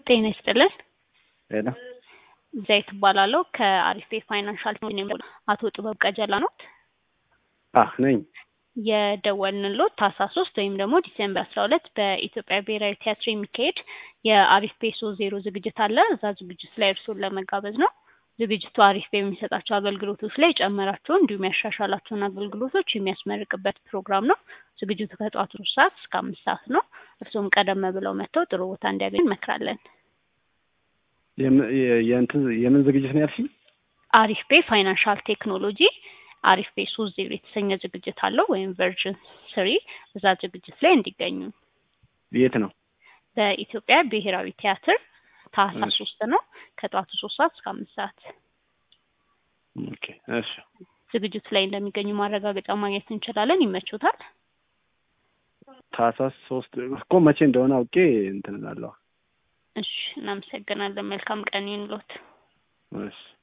ጤና ይስጥልን። ሄሎ ዘይት እባላለሁ ከአሪፍ ፋይናንሻል አቶ ጥበብ ቀጀላ ኖት አህ ነኝ። የደወልንሎት ታህሳስ ሶስት ወይም ደግሞ ዲሴምበር አስራ ሁለት በኢትዮጵያ ብሔራዊ ቲያትር የሚካሄድ የአሪፍ ፔሶ ዜሮ ዝግጅት አለ። እዛ ዝግጅት ላይ እርስዎን ለመጋበዝ ነው። ዝግጅቱ አሪፍ በሚሰጣቸው አገልግሎቶች ላይ የጨመራቸውን እንዲሁም ያሻሻላቸውን አገልግሎቶች የሚያስመርቅበት ፕሮግራም ነው። ዝግጅቱ ከጠዋቱ ሶስት ሰዓት እስከ አምስት ሰዓት ነው። እርስዎም ቀደም ብለው መጥተው ጥሩ ቦታ እንዲያገኙ እንመክራለን። የም- የ- የእንትን የምን ዝግጅት ነው ያልሽኝ? አሪፍ ፔ ፋይናንሻል ቴክኖሎጂ አሪፍ ፔ ሶስት ዜሮ የተሰኘ ዝግጅት አለው ወይም ቨርዥን ስሪ እዛ ዝግጅት ላይ እንዲገኙ የት ነው? በኢትዮጵያ ብሔራዊ ቲያትር ታህሳስ እሺ። ሶስት ነው ከጠዋቱ ሶስት ሰዓት እስከ አምስት ሰዓት ኦኬ እሺ። ዝግጅቱ ላይ እንደሚገኙ ማረጋገጫ ማግኘት እንችላለን። ይመቹታል? ታህሳስ ሶስት እኮ መቼ እንደሆነ አውቄ እንትን እላለሁ። እሺ፣ እናመሰግናለን። መልካም ቀን ይሁንልዎት። እሺ